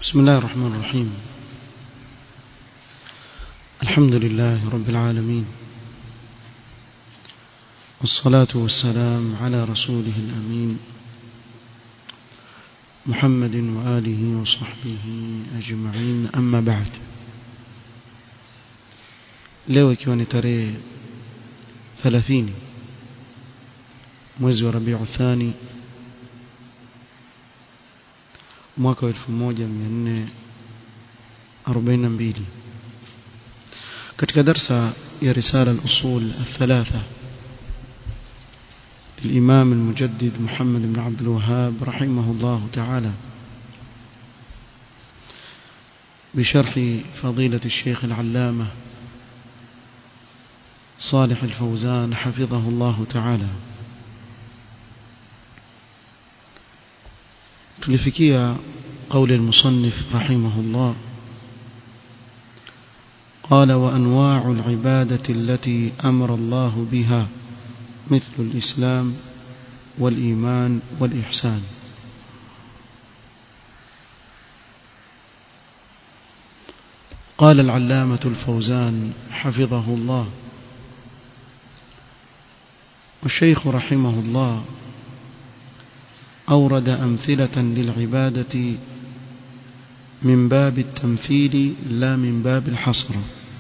بسم الله الرحمن الرحيم الحمد لله رب العالمين والصلاة والسلام على رسوله الأمين محمد وآله وصحبه أجمعين أما بعد leo ikiwa ni tarehe 30 mwezi wa Rabiu Thani mwaka wa 1442 katika darsa ya risala al-usul الثلاثه الإمام المجدد محمد بن عبد الوهاب رحمه الله تعالى بشرح فضيلة الشيخ العلامة صالح الفوزان حفظه الله تعالى تلفكية قول المصنف رحمه الله قال وأنواع العبادة التي أمر الله بها مثل الإسلام والإيمان والإحسان قال العلامة الفوزان حفظه الله والشيخ رحمه الله أورد أمثلة للعبادة من باب التمثيل لا من باب الحصر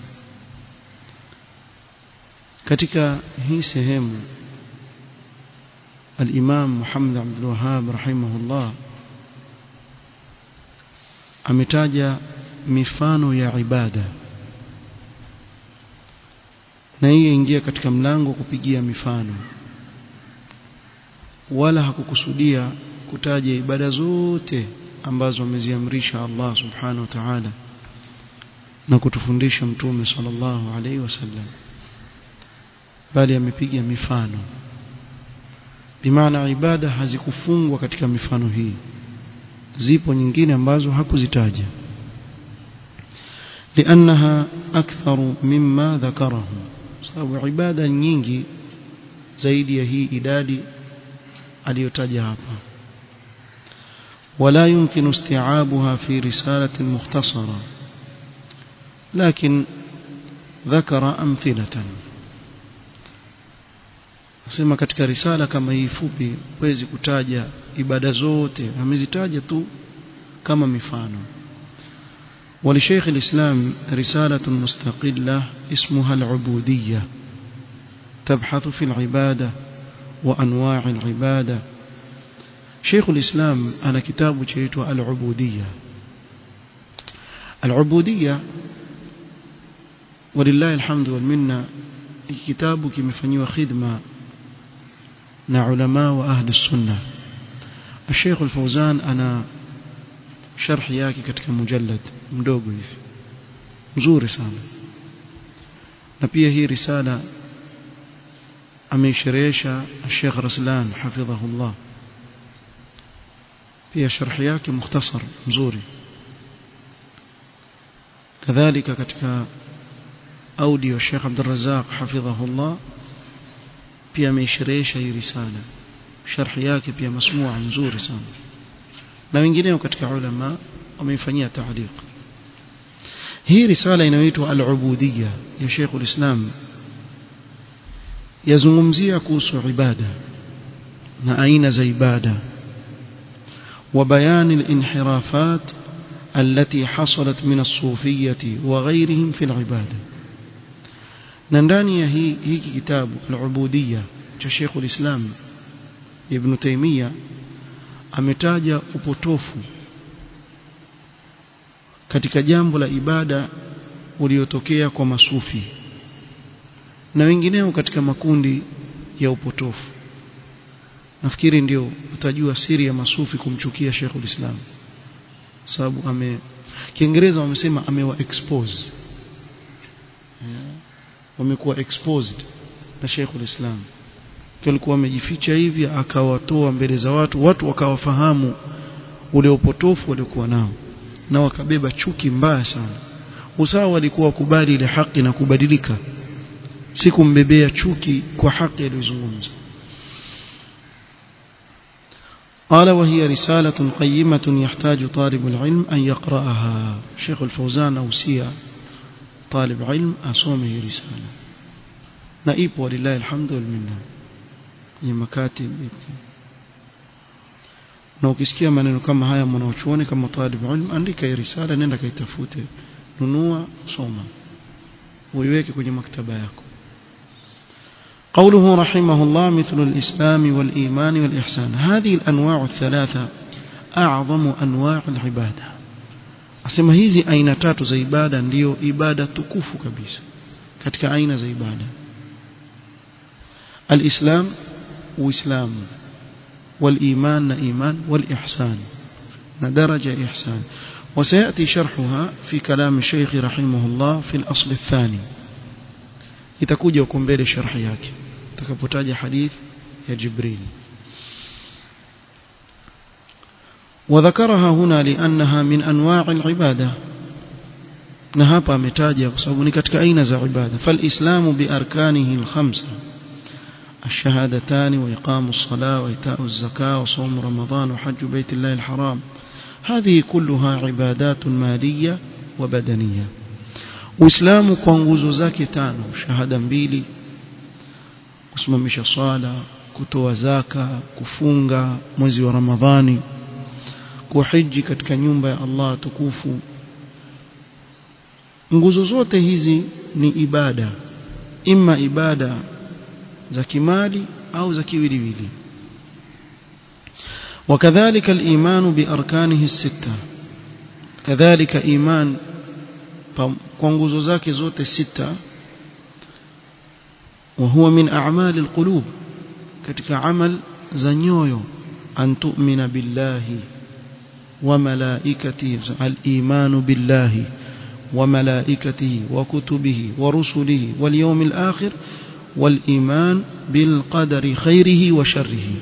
katika hii sehemu al-Imam Muhammad Abdul Wahhab rahimahullah ametaja mifano ya ibada na hii ingia katika mlango kupigia mifano wala hakukusudia kutaja ibada zote ambazo ameziamrisha Allah subhanahu wa ta'ala na kutufundisha mtume sallallahu alaihi wasallam bali amepiga mifano bimaana ibada hazikufungwa katika mifano hii zipo nyingine ambazo hakuzitaja لانها اكثر مما ذكره sababu ibada nyingi zaidi ya hii idadi aliyotaja hapa ولا يمكن استيعابها في رسالة مختصرة لكن ذكر أمثلة Nasema katika risala kama hii fupi huwezi kutaja ibada zote, amezitaja tu kama mifano. ولشيخ الإسلام رسالة مستقلة اسمها العبودية تبحث في العبادة وأنواع العبادة شيخ الإسلام أنا كتاب شيته العبودية العبودية ولله الحمد والمنة كتاب كمفنيوا خدمة na ulama wa ahli sunna Sheikh Al-Fauzan ana sharhi yake katika mujallad mdogo hivi mzuri sana na pia hii risala ameisherehesha Sheikh Raslan hafidhahullah pia sharhi yake mukhtasar mzuri kadhalika katika audio Sheikh Abdul Razzaq hafidhahullah pia ameisherehesha hii risala sharhi yake pia masmua nzuri sana na wengineo katika ulama wameifanyia taaliq hii risala inayoitwa al-ubudiyya ya Sheikh al-Islam yazungumzia kuhusu ibada na aina za ibada وبيان الانحرافات التي حصلت من الصوفية وغيرهم في العباده na ndani ya hii hiki kitabu al-ubudiyya cha Sheikh al-Islam Ibn Taymiyyah ametaja upotofu katika jambo la ibada uliotokea kwa masufi na wengineo katika makundi ya upotofu nafikiri ndio utajua siri ya masufi kumchukia Sheikh al-Islam sababu ame Kiingereza wamesema amewa expose yeah wamekuwa exposed na Sheikh ulislam alikuwa amejificha hivi akawatoa mbele za watu watu wakawafahamu ule upotofu waliokuwa nao na wakabeba chuki mbaya sana usawa walikuwa wakubali ile haki na kubadilika si kumbebea chuki kwa haki aliyozungumza قال وهي رسالة قيمة يحتاج طالب العلم أن يقرأها شيخ الفوزان أوسيا طالب علم أصومه رسالة نائب ولله الحمد والمنة ni makatib na ukisikia maneno kama haya mwanachuoni kama talib ilm andika hii risala nenda kaitafute nunua soma uiweke kwenye maktaba yako قوله رحمه الله مثل الإسلام والإيمان والإحسان هذه الأنواع الثلاثة أعظم أنواع العبادة أسمى hizi aina tatu za ibada ndio ibada tukufu kabisa katika aina za ibada الإسلام وإسلام والإيمان إيمان والإحسان درجة إحسان وسيأتي شرحها في كلام الشيخ رحمه الله في الأصل الثاني itakuja huko mbele sharhi yake takapotaja hadith ya Jibril وذكرها هنا لأنها من أنواع العبادة na hapa ametaja kwa sababu ni katika aina za ibada falislamu biarkanihi alkhamsa الشهادتان وإقام الصلاة وإيتاء الزكاة وصوم رمضان وحج بيت الله الحرام هذه كلها عبادات مالية وبدنية Uislamu kwa nguzo zake tano shahada mbili kusimamisha swala kutoa zaka kufunga mwezi wa Ramadhani kuhiji katika nyumba ya Allah tukufu nguzo zote hizi ni ibada imma ibada za kimali au za kiwiliwili وكذلك الإيمان بأركانه الستة كذلك إيمان kwa nguzo zake zote sita وهو من أعمال القلوب katika amal za nyoyo an tu'mina billahi wa malaikatihi al-iman billahi wa malaikatihi wa kutubihi wa rusulihi wal yawmil akhir wal iman bil qadari khairihi wa sharrihi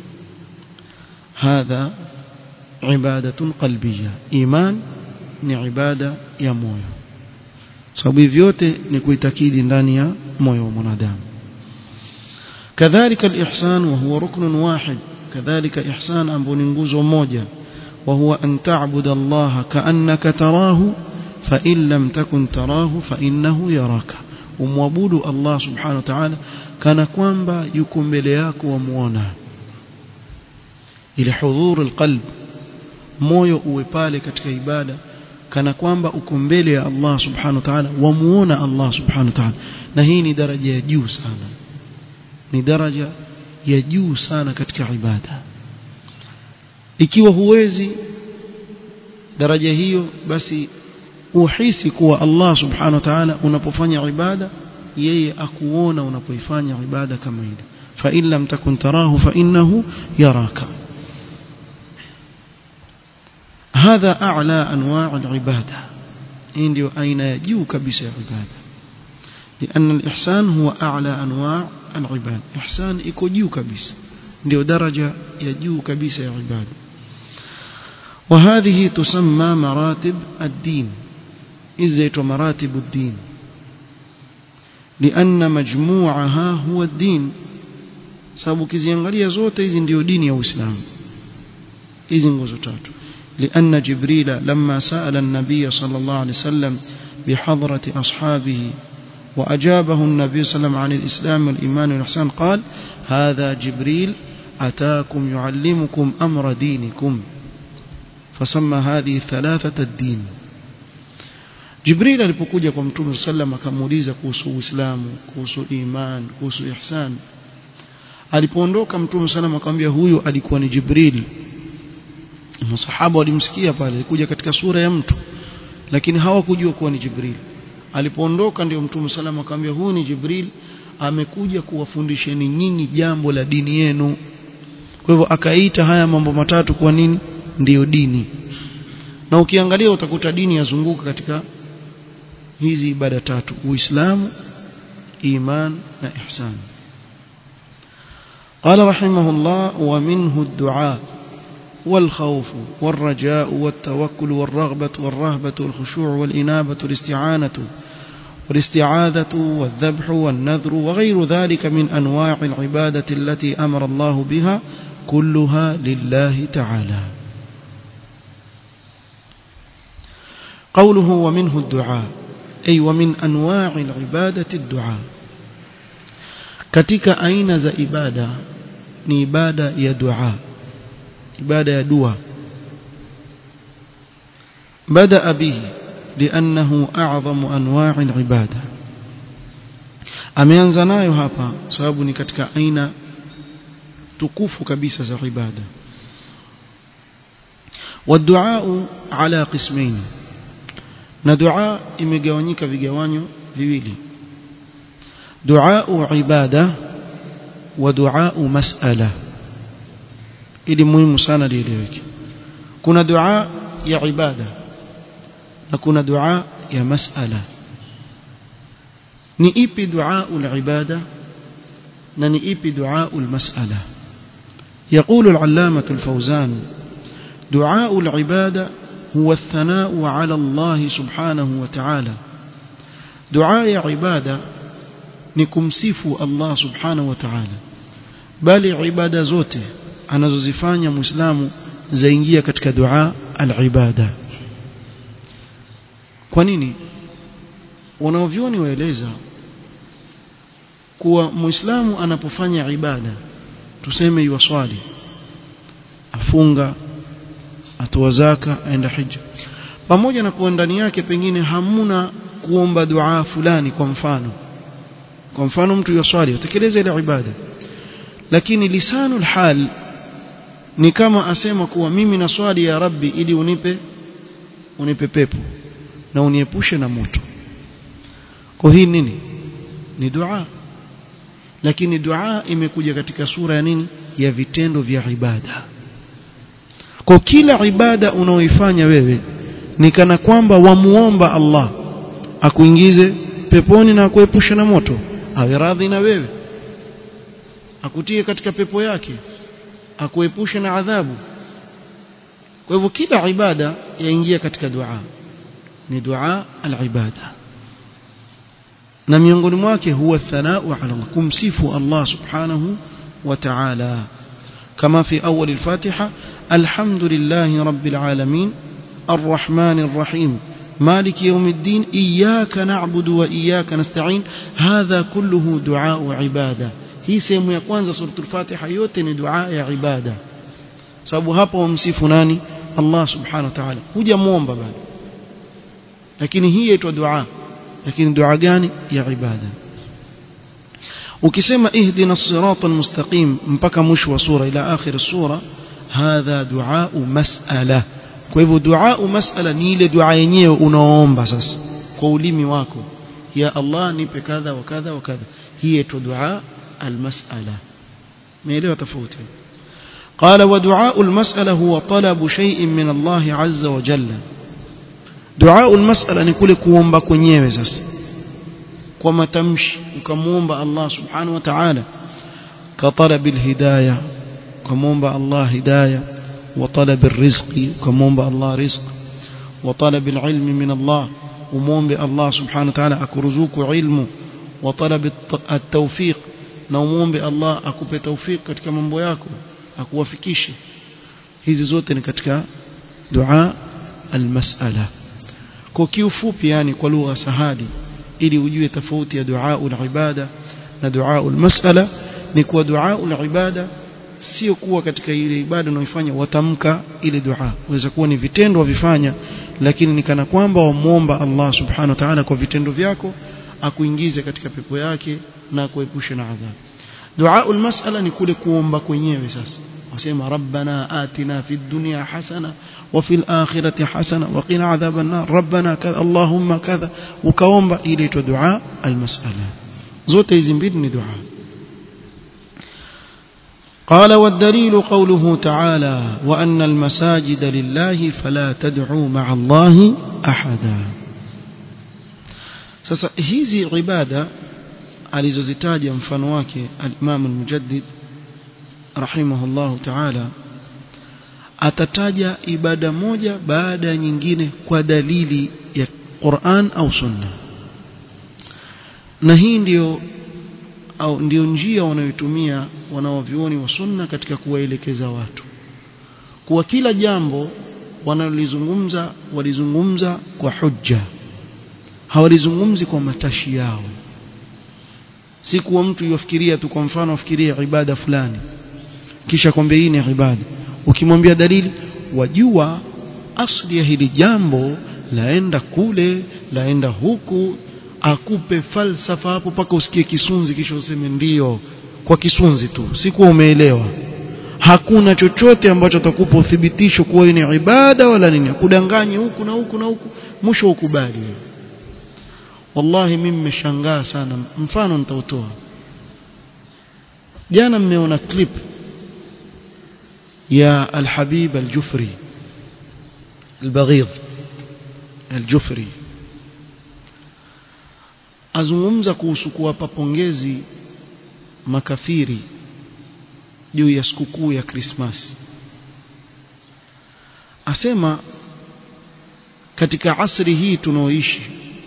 hadha ibadatun qalbiyya iman ni ibada ya moyo sababu hivi vyote ni kuitakidi ndani ya moyo wa mwanadamu kadhalika al-ihsan wa huwa ruknun wahid kadhalika ihsan ambao ni nguzo moja wa huwa an ta'budu Allah ka'annaka tarahu fa in lam takun tarahu fa innahu yaraka umwabudu Allah subhanahu wa ta'ala kana kwamba yuko mbele yako wamuona ile hudhur alqalb moyo uwe pale katika ibada kana kwamba uko mbele ya Allah subhanahu wa ta'ala wamuona Allah subhanahu wa ta'ala na hii ni daraja ya juu sana ni daraja ya juu sana katika ibada ikiwa huwezi daraja hiyo basi uhisi kuwa Allah subhanahu wa ta'ala unapofanya ibada yeye akuona unapoifanya ibada kama ile fa in lam takun tarahu fa innahu yaraka هذا أعلى أنواع العبادة عندي أين يجو كبس العبادة لأن الإحسان هو أعلى أنواع العبادة إحسان إكو جيو كبس ndio daraja ya juu kabisa ya ibada وهذه تسمى مراتب الدين إزيت مراتب الدين لأن مجموعها هو الدين sababu kiziangalia zote hizi ndio dini ya Uislamu hizi nguzo tatu لأن جبريل لما سأل النبي صلى الله عليه وسلم بحضرة أصحابه وأجابه النبي صلى الله عليه وسلم عن الإسلام والإيمان والإحسان قال هذا جبريل أتاكم يعلمكم أمر دينكم فسمى هذه الثلاثة الدين جبريل alipokuja kwa mtume sallam akamuuliza kuhusu Uislamu kuhusu iman kuhusu ihsan alipoondoka mtume sallam akamwambia huyu alikuwa ni Jibril masahaba walimsikia pale alikuja katika sura ya mtu lakini hawakujua kuwa ni Jibril alipoondoka ndio mtume sallam akamwambia huyu ni Jibril amekuja kuwafundisheni nyinyi jambo la dini yenu kwa hivyo akaita haya mambo matatu kwa nini ndiyo dini na ukiangalia utakuta dini yazunguka katika hizi ibada tatu uislamu iman na ihsan قال رحمه الله ومنه الدعاء والخوف والرجاء والتوكل والرغبة والرهبة والخشوع والإنابة والاستعانة والاستعاذة والذبح والنذر وغير ذلك من أنواع العبادة التي أمر الله بها كلها لله تعالى قوله ومنه الدعاء أي ومن أنواع العبادة الدعاء katika aina za ibada ni ibada ya dua ibada ya dua بدا به لانه اعظم انواع العباده ameanza nayo hapa sababu ni katika aina tukufu kabisa za ibada والدعاء على قسمين na dua imegawanyika vigawanyo viwili dua ibada wa dua mas'ala ili muhimu sana lieleweke kuna dua ya ibada na kuna dua ya mas'ala ni ipi dua al-ibada na ni ipi dua al-mas'ala يقول العلامة الفوزان دعاء العبادة هو الثناء على الله سبحانه وتعالى دعاء عبادة نكمسيف الله سبحانه وتعالى بل عبادة زوته anazozifanya muislamu zaingia katika dua al-ibada kwa nini wanaovyoni waeleza kuwa muislamu anapofanya ibada tuseme yuwaswali afunga atoa zaka aenda hija pamoja na kuwa ndani yake pengine hamuna kuomba dua fulani kwa mfano kwa mfano mtu yaswali atekeleza ile ibada lakini lisanul hal ni kama asema kuwa mimi naswali ya rabbi ili unipe unipe pepo na uniepushe na moto kwa hii nini ni dua lakini dua imekuja katika sura ya nini ya vitendo vya ibada kwa kila ibada unaoifanya wewe ni kana kwamba wamuomba Allah akuingize peponi na akuepushe na moto awe radhi na wewe akutie katika pepo yake akuepushe na adhabu kwa hivyo kila ibada yaingia katika dua ni dua al-ibada na miongoni mwake huwa thanau ala Allah kumsifu Allah subhanahu wa ta'ala كما في أول الفاتحة الحمد لله رب العالمين الرحمن الرحيم مالك يوم الدين إياك نعبد وإياك نستعين هذا كله دعاء عبادة hii sehemu ya kwanza suratul fatiha yote ni dua ya ibada sababu hapo wamsifu nani Allah subhanahu wa ta'ala hujamuomba bado lakini hii inaitwa dua lakini dua gani ya ibada ukisema ihdina sirata almustaqim mpaka mwisho wa sura ila akhir sura hadha dua mas'ala kwa hivyo dua mas'ala ni ile dua yenyewe unaoomba sasa kwa ulimi wako ya Allah nipe kadha wa kadha wa kadha hii inaitwa dua المسألة ميليه تفوت قال ودعاء المسألة هو طلب شيء من الله عز وجل دعاء المسألة نقول كوomba kwenyewe sasa kwa matamshi ukamuomba Allah subhanahu wa ta'ala كطلب الهداية كمومبا الله هداية وطلب الرزق كمومبا الله رزق وطلب العلم من الله ومومبا الله سبحانه وتعالى أكرزوك علمه وطلب التوفيق na umuombe Allah akupe taufik katika mambo yako akuwafikishe hizi zote ni katika dua almas'ala kwa kiufupi yani kwa lugha sahadi ili ujue tofauti ya dua al-ibada na dua al-mas'ala ni kuwa dua al-ibada sio kuwa katika ile ibada unaoifanya watamka ile dua waweza kuwa ni vitendo wavifanya lakini ni kana kwamba wamuomba Allah subhanahu wa ta'ala kwa vitendo vyako akuingize katika pepo yake na kuepusha na adhabu dua almas'ala ni kule kuomba kwenyewe sasa wasema rabbana atina fid dunya hasana wa fil akhirati hasana wa qina adhaban nar rabbana kadha allahumma kadha ukaomba ile itwa dua almas'ala zote hizi mbili ni dua قال والدليل قوله تعالى وأن المساجد لله فلا تدعوا مع الله أحدا sasa hizi ibada alizozitaja mfano wake al-Imam al-Mujaddid rahimahullahu ta'ala atataja ibada moja baada ya nyingine kwa dalili ya Qur'an au Sunna na hii ndiyo au ndio njia wanayotumia wanaovioni wa sunna katika kuwaelekeza watu kuwa kila jambo wanalolizungumza walizungumza kwa hujja hawalizungumzi kwa matashi yao si kuwa mtu yafikiria tu kwa mfano afikiria ibada fulani kisha kwambia hii ni ibada ukimwambia dalili wajua asli ya hili jambo laenda kule laenda huku akupe falsafa hapo mpaka usikie kisunzi kisha useme ndio kwa kisunzi tu si kuwa umeelewa hakuna chochote ambacho atakupa uthibitisho kuwa hii ni ibada wala nini kudanganye huku na huku na huku mwisho ukubali wallahi mimi nimeshangaa sana mfano nitautoa jana mmeona clip ya Al-Habib Al-Jufri Al-Baghid Al-Jufri azungumza kuhusu kuwapa pongezi makafiri juu ya sikukuu ya Krismasi asema katika asri hii tunaoishi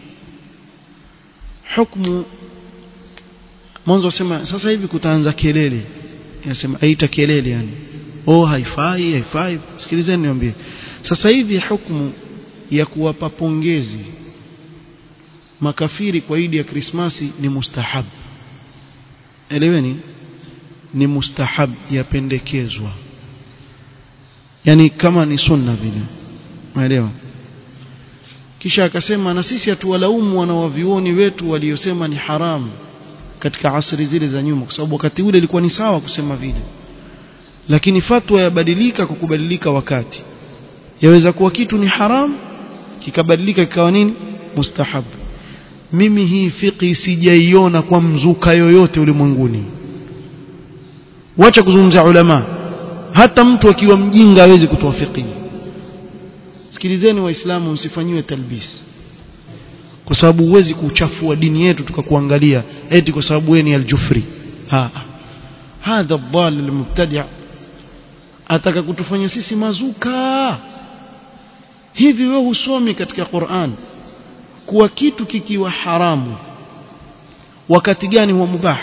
hukumu mwanzo asema sasa hivi kutaanza kelele anasema aita kelele yani oh haifai haifai sikilizeni niambie sasa hivi hukumu ya kuwapa pongezi makafiri kwa idi ya krismasi ni mustahab eleweni ni mustahab yapendekezwa yani kama ni sunna vile unaelewa kisha akasema na sisi hatuwalaumu wanawavioni wetu waliosema ni haramu katika asri zile za nyuma kwa sababu wakati ule ilikuwa ni sawa kusema vile lakini fatwa yabadilika kwa kubadilika wakati yaweza kuwa kitu ni haram kikabadilika kikawa nini mustahab mimi hii fiqhi sijaiona kwa mzuka yoyote ulimwenguni wacha kuzungumza ulama hata mtu akiwa mjinga hawezi kutoa fiqhi sikilizeni waislamu msifanyiwe talbis kwa sababu huwezi kuchafua dini yetu tukakuangalia eti kwa sababu wewe ni aljufri ha hadha dhal almubtadi' ataka kutufanya sisi mazuka hivi wewe husomi katika Qur'an kuwa kitu kikiwa haramu wakati gani huwa mubah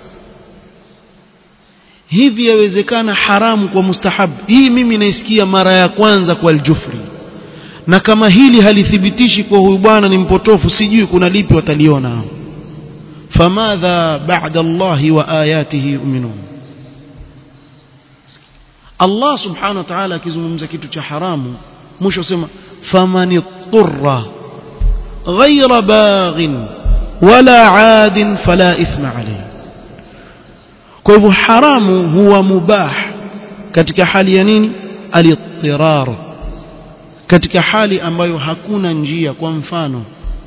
hivi yawezekana haramu kwa mustahab hii mimi naisikia mara ya kwanza kwa aljufri na kama hili halithibitishi kwa huyu bwana ni mpotofu sijui kuna lipi wataliona hao famadha ba'da Allah wa ayatihi yu'minun Allah subhanahu wa ta'ala akizungumza kitu cha haramu mwisho sema faman turra ghayra baghin wala 'adin fala ithma alayhi kwa hivyo haramu huwa mubah katika hali ya nini al-ittirar katika hali ambayo hakuna njia kwa mfano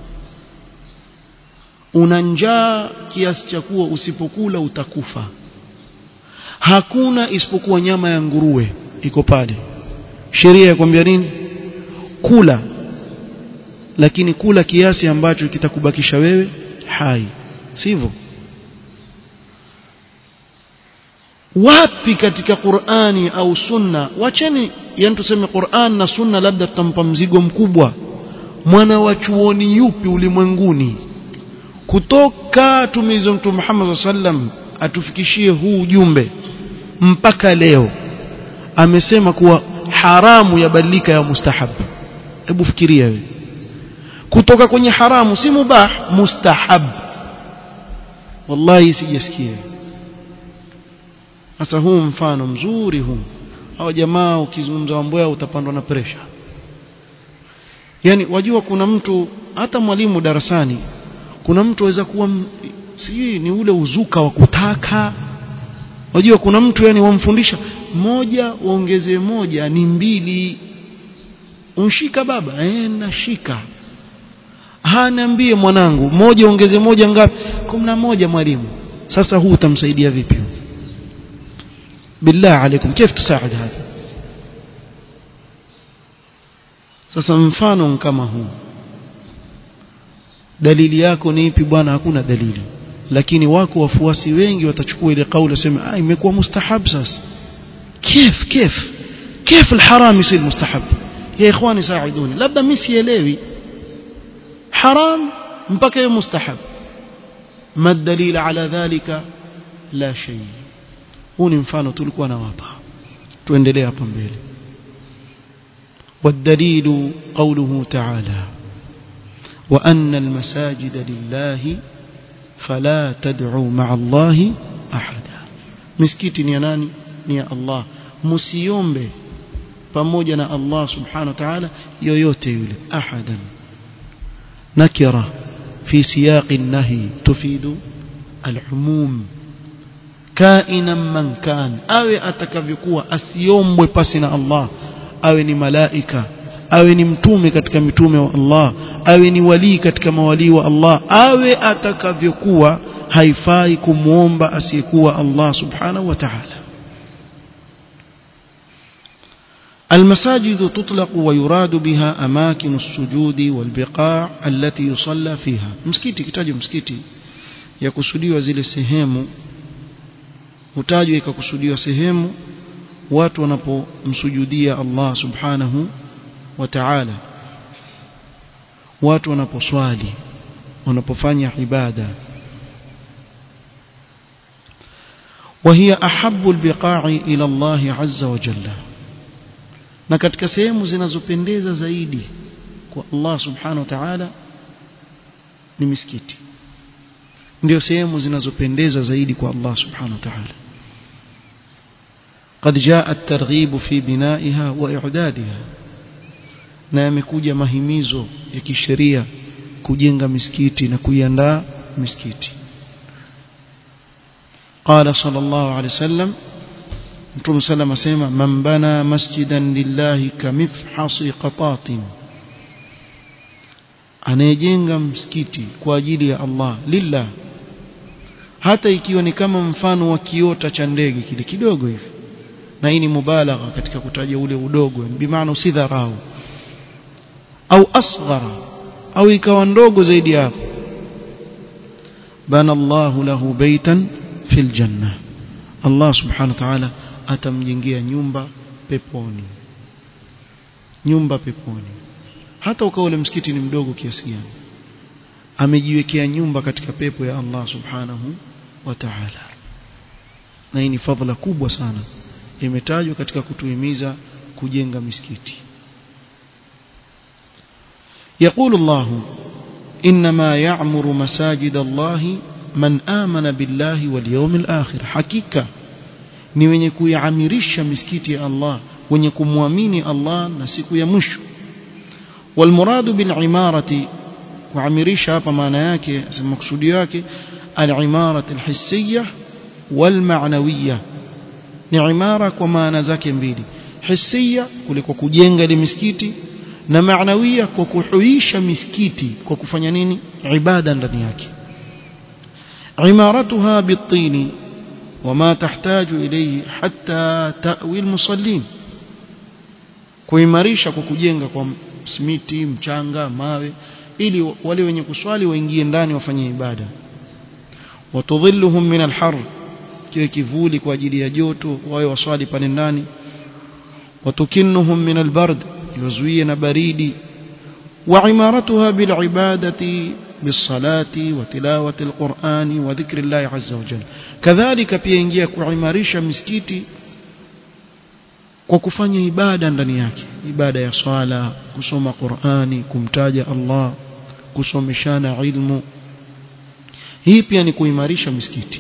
una njaa kiasi cha kuwa usipokula utakufa hakuna isipokuwa nyama ya nguruwe iko pale sheria ya kwambia nini kula lakini kula kiasi ambacho kitakubakisha wewe hai sivyo wapi katika Qur'ani au Sunna wacheni yani tuseme Qur'an na Sunna labda tutampa mzigo mkubwa mwana wa chuoni yupi ulimwenguni kutoka tumizo mtume Muhammad sallam atufikishie huu ujumbe mpaka leo amesema kuwa haramu yabadilika ya mustahab hebu fikiria wewe kutoka kwenye haramu si mubah mustahab wallahi sijasikia sasa huu mfano mzuri huu hao jamaa ukizungumza mambo yao utapandwa na pressure yani wajua kuna mtu hata mwalimu darasani kuna mtu aweza kuwa sijui ni ule uzuka wa kutaka wajua kuna mtu yani wamfundisha moja uongeze moja ni mbili unshika baba eh nashika haniambie mwanangu moja ongeze moja ngapi kumi na moja mwalimu sasa huu utamsaidia vipi بالله عليكم كيف تساعد هذا sasa mfano kama huu dalili yako ni ipi bwana hakuna dalili lakini wako wafuasi wengi watachukua ile kauli waseme ah imekuwa mustahab sasa كيف كيف كيف الحرام يصير مستحب يا اخواني ساعدوني labda mimi sielewi haram mpaka hiyo mustahab ما الدليل على ذلك لا شيء huu ni mfano tulikuwa nawapa tuendelee hapa mbele والدليل قوله تعالى وأن المساجد لله فلا تدعوا مع الله أحدا مسكيتي ni nani ni Allah msiombe pamoja na Allah subhanahu wa ta'ala yoyote yule ahadan nakira fi siyaq an-nahy tufidu al-umum kaina man kan awe atakavyokuwa asiombwe pasi na Allah awe ni malaika awe ni mtume katika mitume wa Allah awe ni walii katika mawalii wa Allah awe atakavyokuwa haifai kumwomba asiyekuwa Allah subhanahu wa ta'ala المساجد تطلق ويراد بها أماكن السجود والبقاع التي يصلى فيها مسكيتي كتاجوا مسكيتي yakusudiwa zile sehemu hutajwa ikakusudiwa sehemu watu wanapomsujudia Allah subhanahu wa ta'ala watu wanaposwali wanapofanya ibada وهي أحب البقاع إلى الله عز وجل na katika sehemu zinazopendeza zaidi kwa Allah subhanahu wa ta'ala ni misikiti ndio sehemu zinazopendeza zaidi kwa Allah subhanahu wa ta'ala قد جاء الترغيب في بنائها وإعدادها na yamekuja mahimizo ya kisheria kujenga misikiti na kuiandaa misikiti قال صلى الله عليه وسلم Mtume sallam asema man bana masjidan lillahi kamifhasi qatatin anayejenga msikiti kwa ajili ya Allah lillah hata ikiwa ni kama mfano wa kiota cha ndege kile kidogo hivi na hii ni mubalagha katika kutaja ule udogo bimaana usidharau au asghara au ikawa ndogo zaidi hapo bana Allahu lahu baitan fil janna Allah subhanahu wa ta'ala atamjengea nyumba peponi nyumba peponi hata ukawa ule msikiti ni mdogo kiasi gani amejiwekea nyumba katika pepo ya Allah subhanahu wa ta'ala na hii ni fadhila kubwa sana imetajwa katika kutuhimiza kujenga misikiti يقول الله إنما يعمر مساجد الله من آمن بالله واليوم الآخر حقيقة ni wenye kuiamirisha misikiti ya Allah wenye kumwamini Allah na siku ya mwisho walmuradu bilimarati kuamirisha hapa maana yake makusudio yake alimarati alhissiyah walmaanawiyah ni imara kwa maana zake mbili hisia kuliko kujenga ile misikiti na maanawia kwa kuhuisha misikiti kwa kufanya nini ibada ndani yake imaratuha bitini وما تحتاج إليه حتى تأوي المصلين kuimarisha kwa kujenga kwa simiti mchanga mawe ili wale wenye kuswali waingie ndani wafanye ibada watudhilluhum min alhar kiwe kivuli kwa ajili ya joto wawe waswali pale ndani watukinnuhum min albard iwazuie na baridi wa imaratuha bilibadati بالصلاة وتلاوة القرآن وذكر الله عز وجل كذلك pia ingia kuimarisha misikiti kwa kufanya ibada ndani yake ibada ya swala kusoma Qur'ani kumtaja Allah kusomeshana ilmu hii pia ni kuimarisha misikiti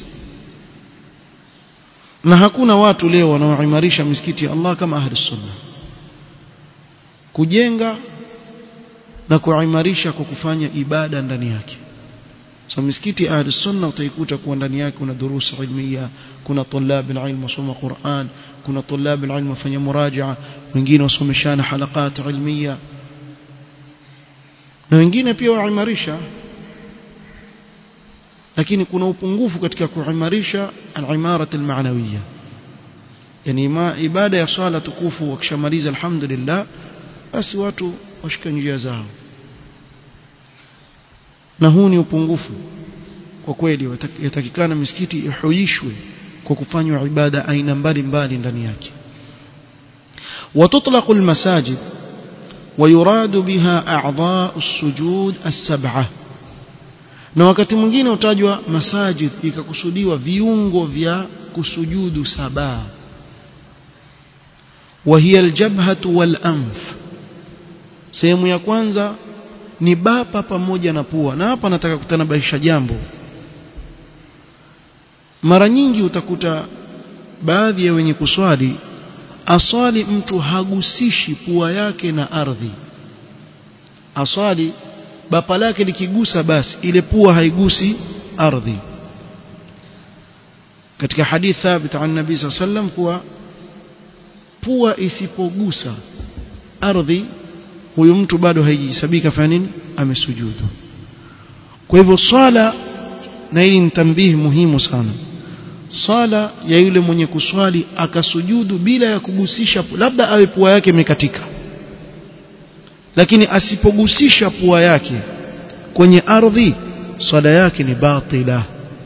na hakuna watu leo wanaoimarisha misikiti ya Allah kama ahli sunna kujenga na kuimarisha kwa kufanya ibada ndani yake so misikiti ahli sunna utaikuta kuwa ndani yake kuna durusu ilmiya kuna tulab alilm wasoma Qur'an kuna tulab alilm wafanya murajaa wengine wasomeshana halakat ilmiya na wengine pia waimarisha lakini kuna upungufu katika kuimarisha al-imarat al-ma'nawiyya yani ma ibada ya swala tukufu wakishamaliza alhamdulillah basi watu washika njia zao na huu ni upungufu kwa kweli yatakikana misikiti ihuishwe kwa kufanywa ibada aina mbalimbali ndani yake وتطلق المساجد ويراد بها أعضاء السجود السبعة na wakati mwingine utajwa masajid ikakusudiwa viungo vya kusujudu saba وهي الجبهة والأنف sehemu ya kwanza ni bapa pamoja na pua na hapa nataka kutanabaisha jambo mara nyingi utakuta baadhi ya wenye kuswali aswali mtu hagusishi pua yake na ardhi aswali bapa lake likigusa basi ile pua haigusi ardhi katika hadith thabit an nabii sallallahu alayhi wasallam kuwa pua isipogusa ardhi huyu mtu bado haijisabika fanya nini amesujudu kwa hivyo swala na hili ni tambihi muhimu sana swala ya yule mwenye kuswali akasujudu bila ya kugusisha labda awe pua yake imekatika lakini asipogusisha pua yake kwenye ardhi swala yake ni batila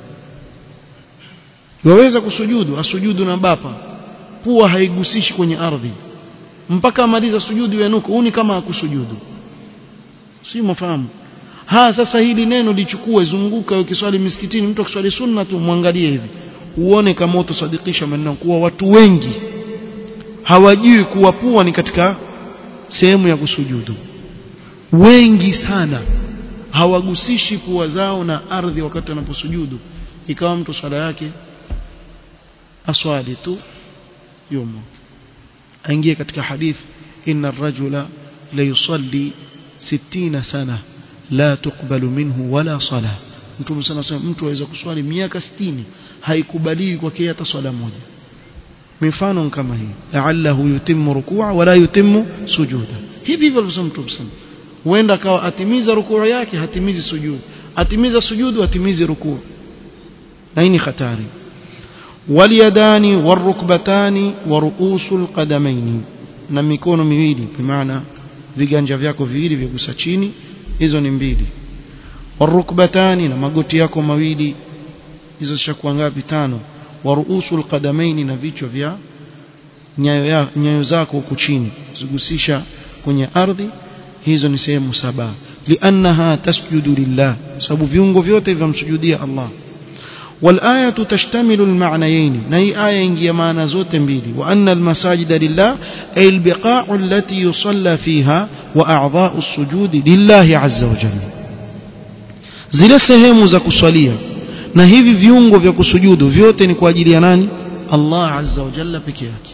waweza kusujudu asujudu na bapa pua haigusishi kwenye ardhi mpaka amaliza sujudu yanuka huni kama akusujudu si mafahamu ha sasa hili neno lichukue zunguka ukiswali misikitini mtu akiswali sunna tu muangalie hivi uone kama utasadikisha maneno kuwa watu wengi hawajui kuwa pua ni katika sehemu ya kusujudu wengi sana hawagusishi pua zao na ardhi wakati wanaposujudu ikawa mtu swala yake aswali tu yumo aingie katika hadith inna ar-rajula la yusalli 60 sana la tuqbalu minhu wala sala mtume sana sema mtu aweza kuswali miaka 60 haikubaliwi kwake hata swala moja mifano kama hii la'allahu yutimmu ruku'a wala yutimmu sujuda hivi hivyo alisema mtume sana huenda akawa atimiza rukuu yake hatimizi sujudu atimiza sujudu atimizi rukuu na hii ni hatari walyadani warukbatani wa ruusul qadamaini na mikono miwili bimaana viganja vyako viwili vyagusa chini hizo ni mbili warukbatani na magoti yako mawili hizo zishakuwa ngapi tano wa ruusul qadamaini na vichwa vya nyayo, ya, nyayo zako huku chini zigusisha kwenye ardhi hizo ni sehemu saba liannaha tasjudu lillah sababu viungo vyote vimsujudia Allah والآية تشتمل المعنيين نهي آية إنجي معنى زوت بيلي وأن المساجد لله أي البقاع التي يصلى فيها وأعضاء السجود لله عز وجل zile sehemu za kusalia na hivi viungo vya kusujudu vyote ni kwa ajili ya nani Allah azza wa jalla peke yake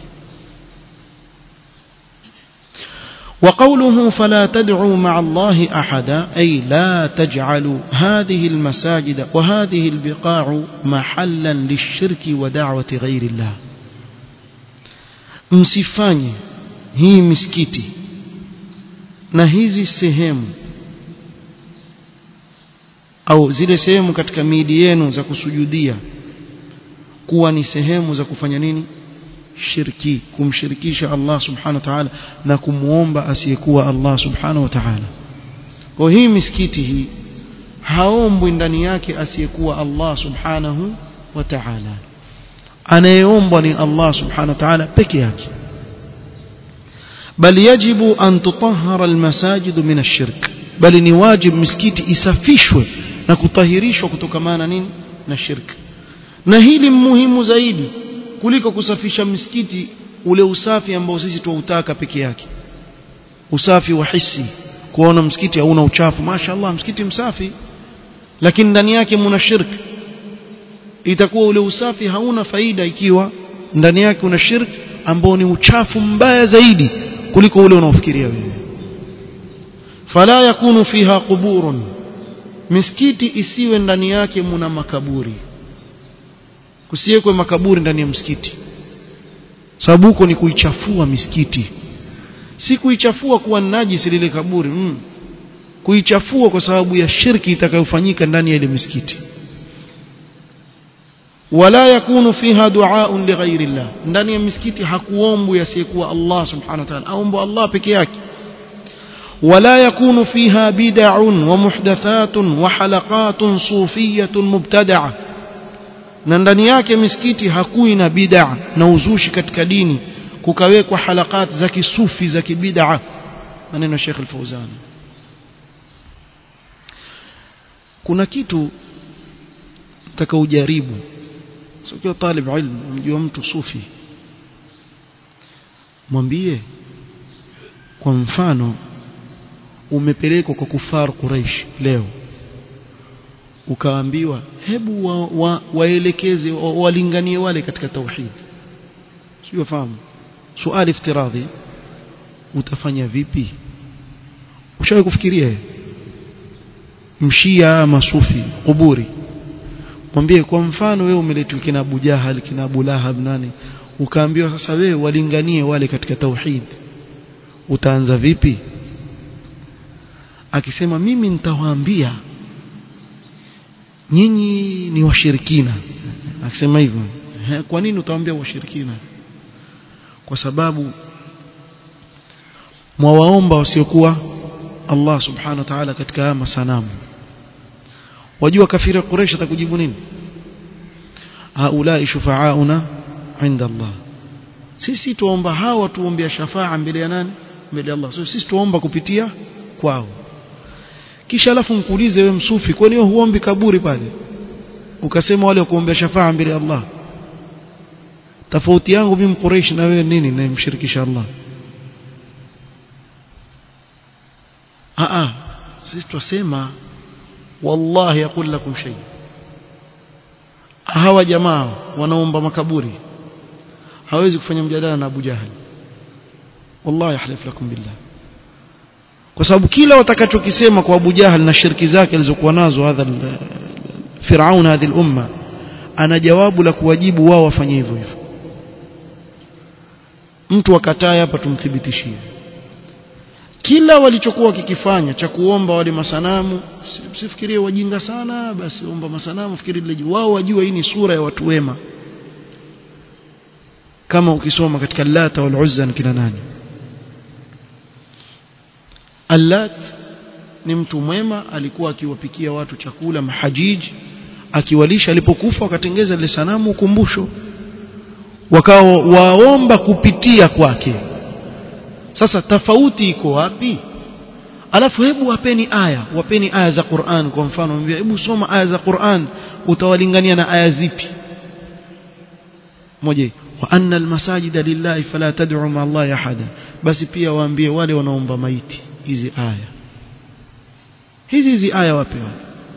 وقوله فلا تدعوا مع الله أحدا أي لا تجعلوا هذه المساجد وهذه البقاع محلا للشرك ودعوة غير الله msifanye hii misikiti na hizi sehemu au zile sehemu katika miili yenu za kusujudia kuwa ni sehemu za kufanya nini shirki kumshirikisha Allah subhanahu wa ta'ala na kumuomba asiyekuwa Allah subhanahu wa ta'ala kwa hii misikiti hii haombwi ndani yake asiyekuwa Allah subhanahu wa ta'ala anayeombwa ni Allah subhanahu wa ta'ala peke yake bal yajibu an tutahhara almasajid min ash-shirk bali ni wajib misikiti isafishwe na kutahirishwa kutokamana nini na shirki na hili muhimu zaidi kuliko kusafisha misikiti ule usafi ambao sisi tuutaka peke yake usafi wa hisi kuona msikiti hauna uchafu mashaallah msikiti msafi lakini ndani yake mna shirki itakuwa ule usafi hauna faida ikiwa ndani yake una shirki ambao ni uchafu mbaya zaidi kuliko ule unaofikiria wewe fala yakunu fiha quburun misikiti isiwe ndani yake muna makaburi kusiwekwe makaburi ndani ya msikiti sababu huko ni kuichafua misikiti si kuichafua kuwa najisi lile kaburi mm. kuichafua kwa sababu ya shirki itakayofanyika ndani ya ile misikiti wala yakunu fiha duaun lighairi llah ndani ya misikiti hakuombwi asiyekuwa Allah subhanahu wa ta'ala aombo Allah peke yake ولا يكون فيها بدع ومحدثات وحلقات صوفية مبتدعة na ndani yake misikiti hakui na bid'a na uzushi katika dini kukawekwa halakat za kisufi za kibid'a maneno Sheikh Al-Fauzan kuna kitu nataka ujaribu sio kwa talib ilmu mjua mtu sufi mwambie kwa mfano umepelekwa kwa kufar Quraish leo ukaambiwa hebu wa, wa, waelekeze wa, walinganie wale katika tauhid sio fahamu swali iftiradhi utafanya vipi ushawahi kufikiria mshia masufi kuburi mwambie kwa mfano wewe umeletwa kina Abu Jahal kina Abu Lahab nani ukaambiwa sasa wewe walinganie wale katika tauhid utaanza vipi akisema mimi nitawaambia nyinyi ni washirikina akisema hivyo kwa nini utawaambia washirikina kwa sababu mwawaomba wasiokuwa Allah subhanahu wa ta'ala katika haya masanamu wajua kafiri Quraysh atakujibu nini haulai shufaauna inda Allah sisi tuomba hawa tuombea shafaa mbele ya nani mbele ya Allah so, sisi tuomba kupitia kwao kisha alafu mkuulize wewe msufi kwani wewe huombi kaburi pale ukasema wale kuombea shafaa mbele ya Allah tofauti yangu mimi Quraysh na wewe nini namshirikisha Allah a a sisi twasema wallahi aqul lakum shay hawa jamaa wanaomba makaburi hawezi kufanya mjadala na Abu Jahal wallahi ahlif lakum billah kwa sababu kila watakachokisema kwa Abu Jahal na shirki zake alizokuwa nazo hadha Firaun hadhi umma ana jawabu la kuwajibu wao wafanye hivyo hivyo mtu akataa hapa tumthibitishie kila walichokuwa kikifanya cha kuomba wale masanamu sifikirie wajinga sana basi omba masanamu fikiri lile wao wajua hii ni sura ya watu wema kama ukisoma katika Lata wal Uzza kina nani Allat ni mtu mwema alikuwa akiwapikia watu chakula mahajiji akiwalisha alipokufa wakatengeza ile sanamu ukumbusho wakao waomba kupitia kwake sasa tofauti iko wapi alafu hebu wapeni aya wapeni aya za Qur'an kwa mfano mwambie hebu soma aya za Qur'an utawalingania na aya zipi moja wa anna almasajida lillahi fala tad'u ma Allah ahada basi pia waambie wale wanaomba maiti hizi aya hizi hizi aya wape wale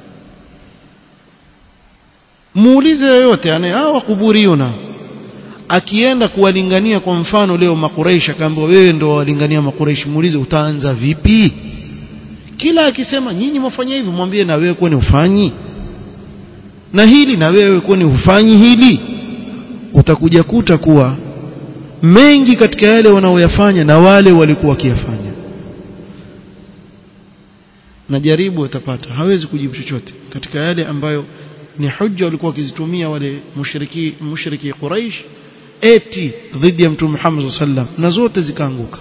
muulize yoyote ane hawa kuburiuna akienda kuwalingania kwa mfano leo makureisha akaambiwa wewe ndo walingania makureishi muulize utaanza vipi kila akisema nyinyi mwafanya hivi mwambie na wewe kwani ufanyi na hili na wewe kwani hufanyi hili utakuja kuta kuwa mengi katika yale wanaoyafanya na wale walikuwa wakiyafanya na jaribu utapata hawezi kujibu chochote katika yale ambayo ni hujja walikuwa wakizitumia wale mushriki mushriki Quraysh eti dhidi ya mtume Muhammad sallam na zote zikaanguka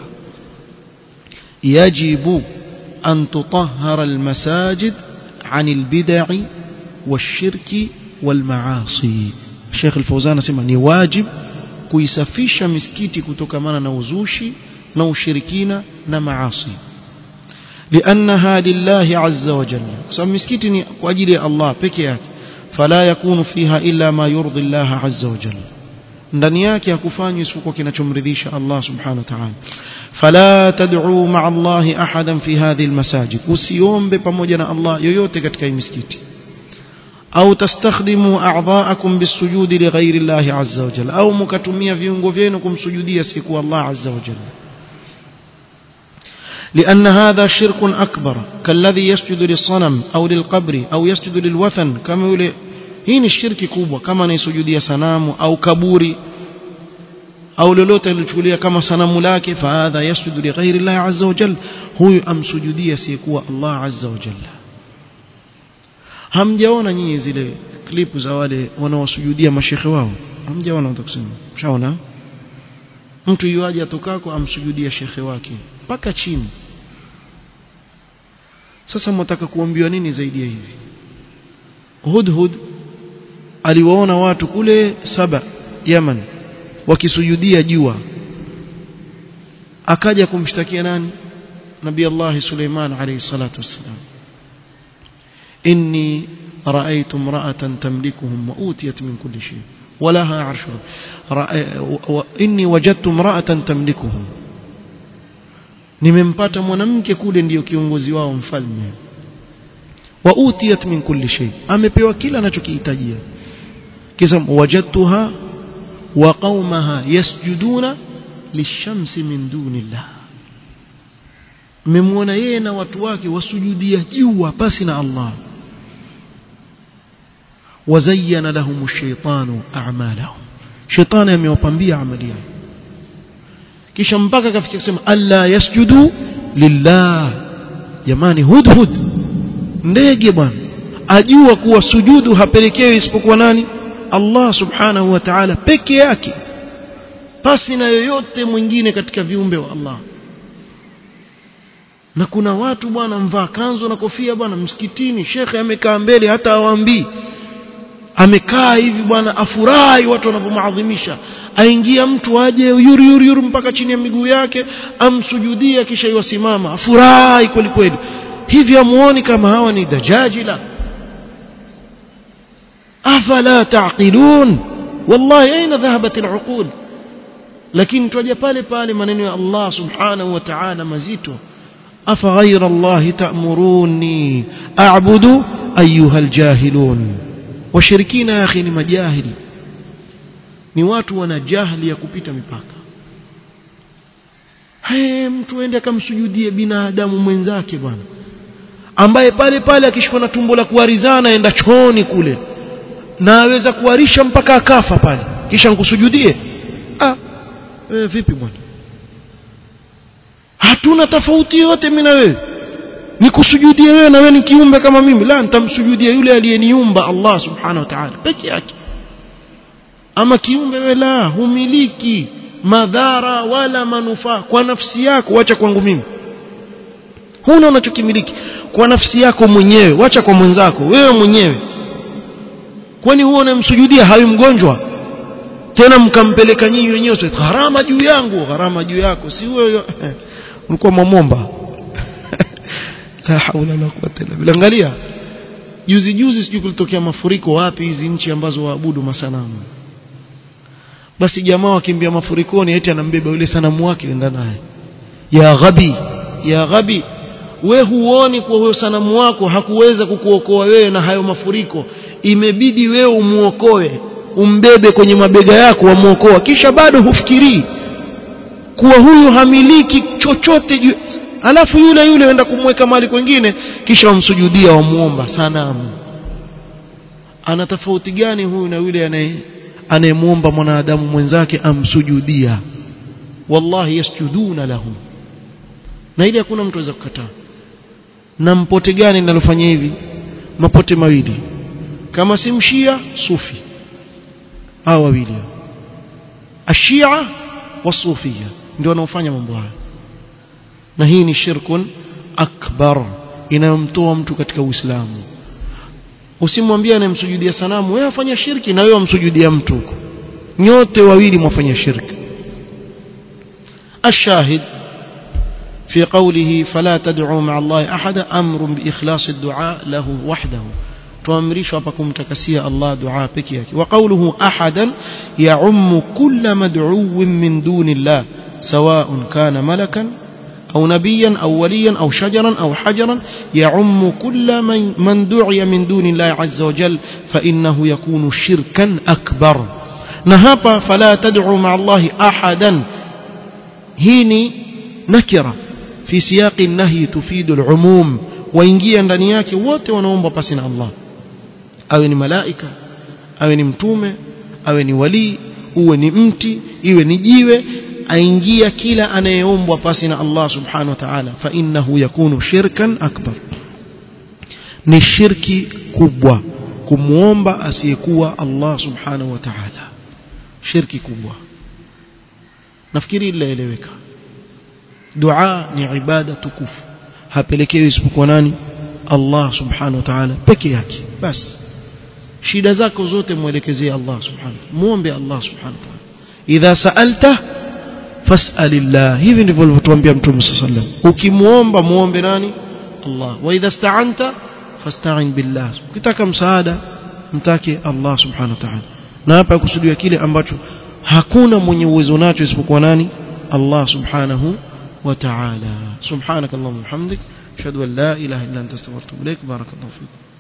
yajibu an tutahhara almasajid عن البدع والشرك والمعاصي Sheikh Al-Fawzan anasema ni wajib kuisafisha misikiti kutokamana na uzushi na ushirikina na maasi لأنها لله عز وجل sababu misikiti ni kwa ajili ya Allah peke yake fala yakunu fiha illa ma yurdi Allah azza wa jalla ndani yake hakufanywi isipokuwa kinachomridhisha Allah subhanahu wa ta'ala fala tad'u ma'a Allah ahadan fi hadhihi almasajid usiombe pamoja na Allah yoyote katika hii misikiti au tastakhdimu a'dha'akum bisujudi li ghairi Allah azza wa jalla au mkatumia viungo vyenu kumsujudia siku Allah azza wa jalla لأن هذا شرك أكبر كالذي يسجد للصنم أو للقبر أو يسجد للوثن كما يقول hii ni shirki kubwa kama anaisujudia sanamu au kaburi au lolote alichukulia kama sanamu lake fahadha yasjudu li ghairi Allah azza wa jalla huyu amsujudia asiyekuwa Allah azza wa jalla hamjaona nyinyi zile klipu za wale wanaosujudia mashekhe wao hamjaona utakusema mshaona mtu yuaje atokako amsujudia shekhe wake mpaka chini sasa mtaka kuambiwa nini zaidi ya hivi hudhud aliwaona watu kule saba Yaman wakisujudia jua akaja kumshtakia nani Nabii Allah Suleiman alayhi salatu wassalam inni رأيت امرأة تملكهم وأوتيت من كل شيء ولها عرش إني وجدت امرأة تملكهم nimempata mwanamke kule ndiyo kiongozi wao mfalme wa utiyat min kulli shay amepewa kila anachokihitajia kisa wajadtuha wa qaumaha yasjuduna lishamsi min dunillah mmemwona yeye na watu wake wasujudia jua pasi na Allah وزين لهم الشيطان أعمالهم شيطان يميوبambia amali yao kisha mpaka kafikia kusema alla yasjudu lillah jamani hudhud ndege bwana ajua kuwa sujudu hapelekewi isipokuwa nani Allah subhanahu wa ta'ala peke yake pasi na yoyote mwingine katika viumbe wa Allah na kuna watu bwana mvaa kanzu na kofia bwana msikitini shekhe amekaa mbele hata awaambii amekaa hivi bwana afurahi watu wanapomaadhimisha aingia mtu aje yuri yuri yuri mpaka chini ya miguu yake amsujudia kisha iwasimama afurahi kweli kweli hivi amuoni kama hawa ni dajajila afala taqilun wallahi aina dhahabat al'uqul lakini twaja pale pale maneno ya Allah subhanahu wa ta'ala mazito afa ghayra Allah ta'muruni a'budu ayuha aljahilun washirikina ya akhi ni majahili ni watu wana jahili ya kupita mipaka hey, mtu aende akamsujudie binadamu mwenzake bwana ambaye pale pale akishikwa na tumbo la kuarizana aenda chooni kule na aweza kuarisha mpaka akafa pale kisha nkusujudie ah e, vipi bwana hatuna tofauti yote mimi na wewe nikusujudie wewe na wewe ni kiumbe kama mimi la nitamsujudia yule aliyeniumba Allah subhanahu wa ta'ala peke yake ama kiumbe wewe la humiliki madhara wala manufaa kwa nafsi yako wacha kwangu mimi huna unachokimiliki kwa nafsi yako mwenyewe wacha kwa mwenzako wewe mwenyewe kwani huo unamsujudia hawi mgonjwa tena mkampeleka nyinyi wenyewe gharama juu yangu gharama juu yako si wewe ulikuwa mamomba la haula wala quwwata illa billah angalia juzi juzi sijui kulitokea mafuriko wapi hizi nchi ambazo waabudu masanamu basi jamaa wakimbia mafurikoni eti anambeba yule sanamu wake enda naye ya ghabi ya ghabi we huoni kwa huyo sanamu wako hakuweza kukuokoa wewe na hayo mafuriko imebidi wewe umuokoe umbebe kwenye mabega yako wamuokoa kisha bado hufikirii kuwa huyu hamiliki chochote juu alafu yule yule enda kumweka mali kwengine kisha wamsujudia wamuomba sanamu ana tofauti gani huyu na yule anaye anayemuomba mwanadamu mwenzake amsujudia wallahi yasjuduna lahu na ili hakuna mtu aweza kukataa na mpote gani linalofanya hivi mapote mawili kama si mshia sufi hao wawili ashia wasufia ndio wanaofanya mambo haya na hii ni shirkun akbar inayomtoa mtu katika uislamu usimwambie anayemsujudia sanamu wewe afanya shirki na wewe wamsujudia mtu huko nyote wawili mwafanya shirki الشاهد في قوله فلا تدعوا مع الله أحدا أمر بإخلاص الدعاء له وحده tuamrishwa hapa kumtakasia Allah dua peke yake wa qawluhu ahadan ya'ummu kull mad'uwin min dunillah sawa'un kana malakan أو نبيا أو وليا أو شجرا أو حجرا يعم كل من, من دعي من دون الله عز وجل فإنه يكون شركا أكبر نهب فلا تدعوا مع الله أحدا هيني نكرة في سياق النهي تفيد العموم وإنجيا ndani yake wote wanaomba pasi na Allah awe ni malaika awe ni mtume awe ni walii uwe ni mti iwe ni jiwe aingia kila anayeombwa pasi na Allah subhanahu wa ta'ala fa innahu yakunu shirkan akbar ni shirki kubwa kumuomba asiyekuwa Allah subhanahu wa ta'ala shirki kubwa nafikiri ilaeleweka dua ni ibada tukufu hapelekewi isipokuwa nani Allah subhanahu wa ta'ala peke yake basi shida zako zote mwelekezee Allah subhanahu muombe Allah subhanahu wa ta'ala idha sa'alta fas'alillah hivi ndivyo alivyotuambia mtume sallallahu ukimuomba muombe nani Allah wa idha sta'anta fasta'in billah ukitaka msaada mtake Allah subhanahu wa ta'ala na hapa kusudiwa kile ambacho hakuna mwenye uwezo nacho isipokuwa nani Allah subhanahu wa ta'ala subhanakallahumma hamdik ashhadu an la ilaha illa anta astaghfiruka wa atubu ilaik barakallahu fiik